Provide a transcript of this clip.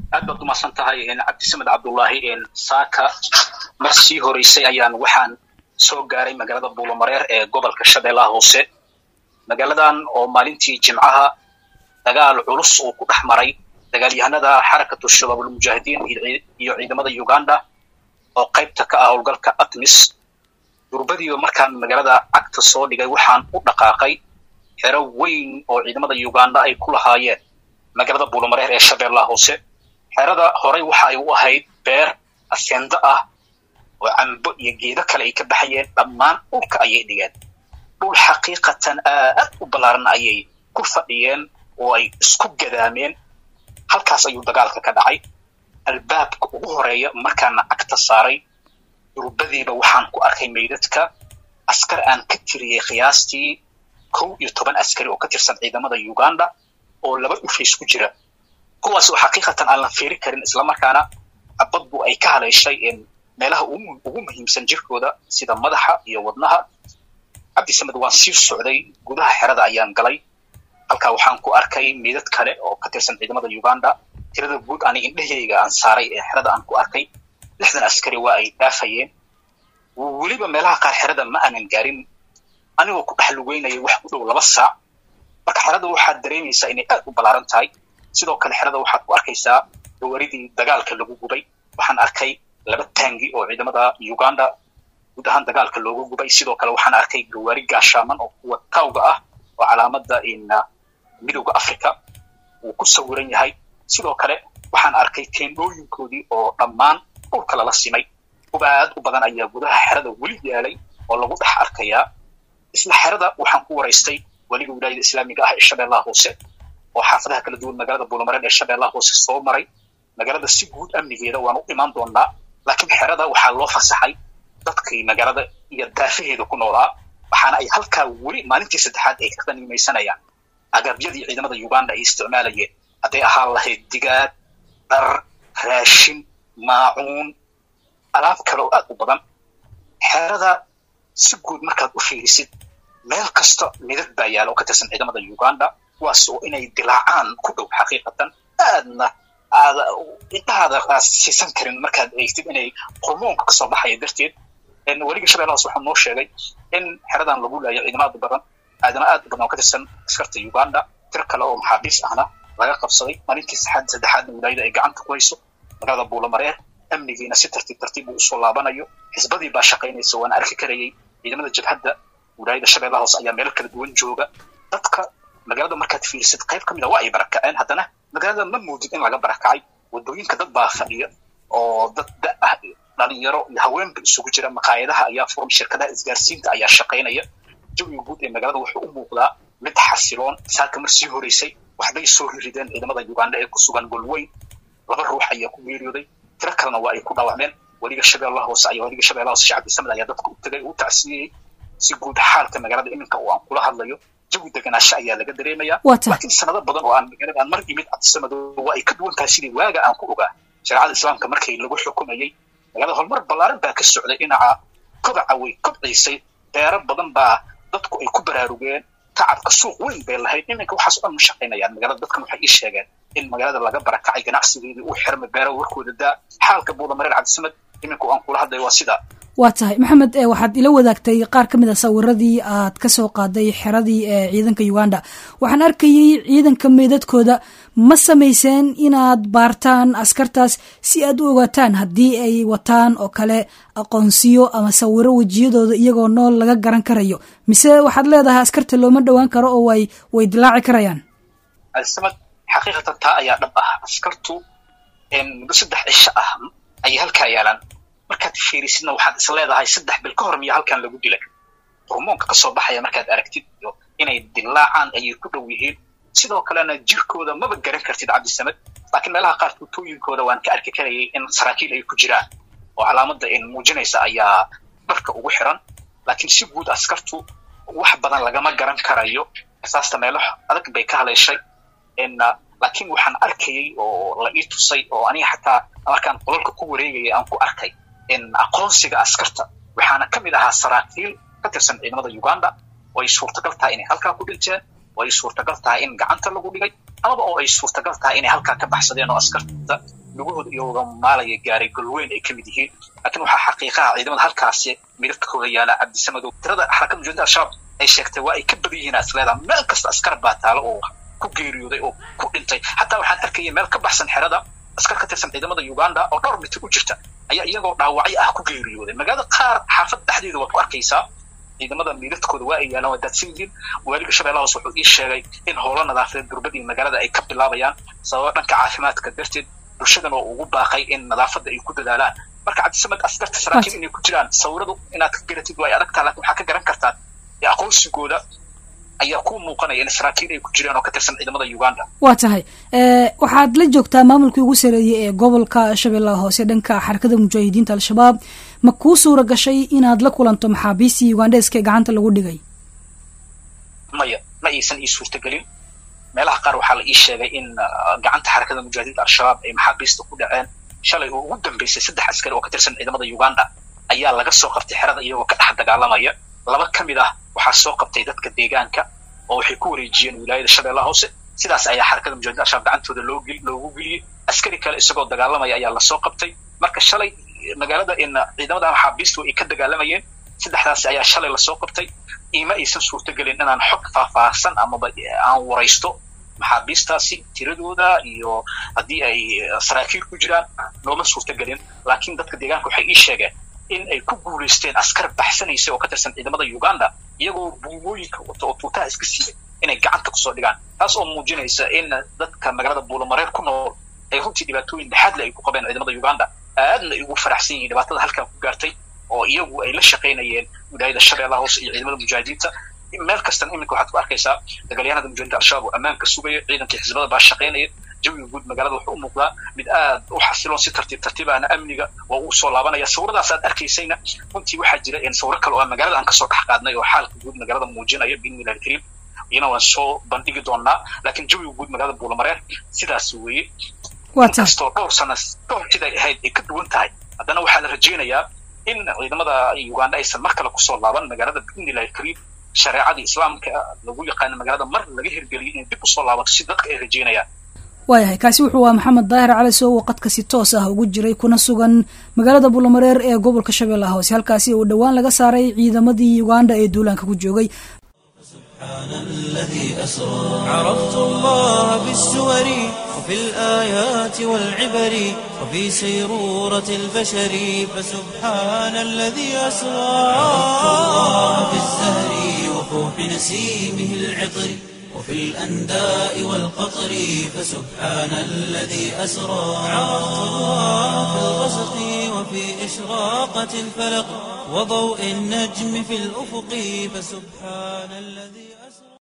aad baad umahadsan tahay cabdisamed cabdullaahi saaka mar sii horeysay ayaan waxaan soo gaaray magaalada buulomareer ee gobolka shabeellaha hoose magaaladan oo maalintii jimcaha dagaal culus uu ku dhex maray dagaalyahanada xarakatu shabaabulmujaahidiin iyo ciidamada uganda oo qaybta ka ah howlgalka atmis durbadiiba markaan magaalada cagta soo dhigay waxaan u dhaqaaqay xero weyn oo ciidamada uganda ay ku lahaayeen magaalada buulomareer ee shabeellaha hoose xerada horey waxa ay u ahayd beer afendo ah oo cambo iyo geedo kale ay ka baxayeen dhammaan dhulka ayay dhigeen dhul xaqiiqatan aad u ballaaran ayay ku fadhiyeen oo ay isku gadaameen halkaas ayuu dagaalka ka dhacay albaabka ugu horeeya markaana cagta saaray durbadiiba waxaan ku arkay meydadka askar aan ka tiriyey qiyaastii kow iyo toban askari oo ka tirsan ciidamada uganda oo laba dhufays ku jira kuwaas oo xaqiiqatan aan la fiiri karin islamarkaana cabaddu ay ka haleeshay meelaha ugu muhiimsan jirkooda sida madaxa iyo wadnaha cabdisamed waan sii socday gudaha xerada ayaan galay halkaa waxaan ku arkay meydad kale oo ka tirsan ciidamada uganda tirada guud ani indhaheyga aan saaray ee xerada aan ku arkay lixdan askari waa ay dhaafayeen weliba meelaha qaar xerada ma aanan gaarin anigoo ku dhex lugeynaya wax u dhow laba saac marka xerada waxaad dareemaysaa inay aad u ballaaran tahay sidoo kale xerada waxaad ku arkaysaa gawaridii dagaalka lagu gubay waxaan arkay laba taangi oo ciidamada uganda guud ahaan dagaalka looga gubay sidoo kale waxaan arkay gawaari gaashaaman oo kuwa kawga ah oo calaamada midowda africa uu ku sawiran yahay sidoo kale waxaan arkay teendhooyinkoodii oo dhammaan dhulka lala simay kuba aad u badan ayaa gudaha xerada weli yaalay oo lagu dhex arkayaa isla xerada waxaan ku waraystay weliga wilaayada islaamiga ah ee shabeellaha hoose oo xaafadaha kala duwan magaalada buulamareer ee shabeellaha hoose soo maray magaalada si guud amnigeeda waan u imaan doonaa laakiin xerada waxaa loo fasaxay dadkii magaalada iyo daafaheeda ku noolaa waxaana ay halkaa weli maalintii saddexaad ay ka qanimaysanayaan agabyadii ciidamada uganda ay isticmaalayeen hadday ahaan lahayd digaag dhar raashin maacuun alaab kale oo aad u badan xerada si guud markaad u fiirisid meel kasta midad baa yaala oo ka tirsan ciidamada uganda kuwaas oo inay dilaacaan ku dhow xaqiiqatan aadna aad indhahaada aad siisan karin markaad eegtid inay hormoonka kasoo baxaya darteed weliga shabeellahaas waxaa noo sheegay in xeradan lagu laayo ciidamo aad u badan aadana aad u badan oo ka tirsan askarta uganda tir kale oo maxaabiis ahna laga qabsaday maalintii saxaad saddexaadna wilaayada ay gacanta ku hayso magaalada buulamareer amnigiina si tartiib tartiib uu usoo laabanayo xisbadii baa shaqaynaysa waana arki karayay ciidamada jabhadda wilaayada shabeellaha hoose ayaa meelo kala duwan jooga dadka magaalada markaad fiirisid qayb ka mid a waa ay barakaceen haddana magaalada ma moodid in laga barakacay wadooyinka dad baa fadhiya oo dad da ah dhalinyaro iyo haweenba isugu jira maqaayadaha ayaa furan shirkadaha isgaarsiinta ayaa shaqaynaya jawiga guud ee magaalada wuxuu u muuqdaa mid xasiloon saaka mar sii horeysay waxbay soo rirideen ciidamada uganda ee ku sugan golweyn laba ruux ayaa ku geeriyooday tiro kalena waa ay ku dhaawacmeen weliga shabeellaha hoose ayaa weliga shabeellaha hoose shacbi samed ayaa dadka u tagay u tacsiyeyey si guud xaalka magaalada iminka oo aan kula hadlayo jawi deganaasho ayaa laga dareemayaa laakiin sanado badan oo aan magaalada aan mar imid cabdisamado waa ay ka duwan tahay sidii waaga aan ku ogaa shareecada islaamka markii lagu xukumayey magaalada horumar ballaaran baa ka socday dhinaca kobaca way kobciisay beero badan baa dadku ay ku baraarugeen tacabka suuq weyn bay lahayd iminka waxaas o dhan ma shaqaynayaan magaalada dadkan waxay ii sheegeen in magaalada laga barakacay ganacsigeedii uu xirmay beero warkooda daa xaalka buulamareer cabdisamed iminka aan kula hadlay waa sidaa waa tahay maxamed waxaad ila wadaagtay qaar ka mid a sawiradii aad ka soo qaaday xeradii ee ciidanka uganda waxaan arkayay ciidanka meydadkooda ma samayseen inaad baartaan askartaas si aad u ogaataan haddii ay wataan oo kale aqoonsiyo ama sawiro wejiyadooda iyagoo nool laga garan karayo mise waxaad leedahay askarta looma dhowaan karo oo way way dilaaci karayaan samad xaqiiqatan taa ayaa dhab ah askartu muddo saddex cisho ah ayay halkaa yaalaan markaad fiirisidna waxaad is leedahay saddex bil ka hor miya halkan lagu dilay hormoonka kasoo baxaya markaad aragtid iyo inay dilaacaan ayay ku dhow yihiin sidoo kalena jirkooda maba garan kartid cabdisamed laakiin meelaha qaar tuutooyinkooda waan ka arki karayay in saraakiil ay ku jiraan oo calaamada muujinaysa ayaa dharka ugu xiran laakiin si guud askartu wax badan lagama garan karayo asaasta meelo adag bay ka haleeshay laakiin waxaan arkayay oo la ii tusay oo aniga xataa markaan qolalka ku wareegaya aan ku arkay aqoonsiga askarta waxaana ka mid ahaa saraakiil ka tirsan ciidamada uganda oo ay suurtagal tahay inay halkaa ku dhinteen oo ay suurtagal tahay in gacanta lagu dhigay amaba oo ay suurtagal tahay inay halkaa ka baxsadeen oo askarta lugahooda iyooga maalaya gaaray golweyn ay ka mid yihiin laakiin waxaa xaqiiqaha ciidamada halkaasi midadkooda yaala cabdisamadow tirada xarakada mujahidin al-shabaab ay sheegtay waa ay ka badan yihiin asleedaa meel kasta askar baa taalo oo ku geeriyooday oo ku dhintay xataa waxaan arkaya meel ka baxsan xerada askar ka tirsan ciidamada uganda oo dhowr mitir u jirta ayaa iyagoo dhaawacyo ah ku geeriyooday magaalada qaar xaafad dhexdeeda waad ku arkaysaa ciidamada miiladkooda waa ay yaalaan waa daadsan yihiin waaliga shabeellaha hoose wuxuu ii sheegay in howlo nadaafadeed durbadii magaalada ay ka bilaabayaan sababa dhanka caafimaadka darteed bulshadana oo ugu baaqay in nadaafadda ay ku dadaalaan marka cabdisamad askarta saraakiil inay ku jiraan sawiradu inaad ka garatid waa ay adagtaa laakiin waxaa ka garan kartaa aqoonsigooda ayaa ku muuqanaya in saraakiil ay ku jiraan oo ka tirsan ciidamada uganda waa tahay waxaad la joogtaa maamulkii ugu sareeyey ee gobolka shabeellaha hoose dhanka xarakada mujaahidiinta al-shabaab ma kuu suura gashay inaad la kulanto maxaabiistii ugandeska ee gacanta lagu dhigay maya ma aysan ii suurtagelin meelaha qaar waxaa la ii sheegay in gacanta xarakada mujaahidiinta al-shabaab ay maxaabiista ku dhaceen shalay oo ugu dambeysay saddex askari oo ka tirsan ciidamada uganda ayaa laga soo qabtay xerada iyagoo ka dhex dagaalamaya laba ka mid ah waxaa soo qabtay dadka deegaanka oo waxay ku wareejiyeen wilaayada shabeellaha hoose sidaas ayaa xarakada mujahidin al-shabaab gacantooda loo loogu geliyey askari kale isagoo dagaalamaya ayaa lasoo qabtay marka shalay magaalada in ciidamada maxaabiistu ay ka dagaalamayeen saddexdaasi ayaa shalay lasoo qabtay ima aysan suurtagelin inaan xog faahfaahsan amaba aan waraysto maxaabiistaasi tiradooda iyo haddii ay saraakiil ku jiraan nooma suurtagelin laakiin dadka deegaanka waxay ii sheegeen in ay ku guulaysteen askar baxsanaysa oo ka tirsan ciidamada uganda iyagoo buumooyinka wata oo tuutaha iska siiyay inay gacanta kusoo dhigaan taas oo muujinaysa in dadka magaalada buulamareer ku nool ay runtii dhibaatooyin dhexaadle ay ku qabeen ciidamada uganda aadna ay ugu faraxsan yihiin dhibaatada halkan ku gaartay oo iyagu ay la shaqaynayeen wilaayada shabeellaha hoose iyo ciidamada mujaahidiinta meel kastan iminka waxaad ku arkaysaa dagaalyahanada mujahidinta al-shabaab oo ammaanka sugaya ciidankii xisbada baa shaqaynaya jawiga guud magaalada wuxuu u muuqdaa mid aad u xasiloon si tartiib tartiibahna amniga waa uu soo laabanaya sawiradaas aad arkaysayna runtii waxaa jira sawiro kale oo magaalada aan kasoo dhex qaadnay oo xaalka guud magaalada muujinaya biidnillahi alkariim iyana waan soo bandhigi doonaa laakiin jawiga guud magaalada buulamareer sidaas weeye inkastoo dhowr sana dhowr siday ahayd ay ka duwan tahay haddana waxaa la rajaynayaa in ciidamada uganda aysan mar kale kusoo laaban magaalada biidnillahi alkariim shareecadii islaamka lagu yaqaano magaalada mar laga hirgeliyay inay dib usoo laabato si dadka ay rajaynayaan waayahay kaasi wuxuu waa maxamed daahir cali soo waqadka si toos ah ugu jiray kuna sugan magaalada buulamareer ee gobolka shabeellaha hoose halkaasi uu dhowaan laga saaray ciidamadii uganda ee duulaanka ku joogay سبحان الذي أسرى عرفت الله بالسور وفي الآيات والعبر وفي سيرورة البشر فسبحان الذي أسرى عرفت الله بالزهر وفوح نسيمه العطر وفي الأنداء والقطر فسبحان الذي أسرى عرفت الله في الغسق وفي إشراقة الفلق وضوء النجم في الأفق فسبحان الذي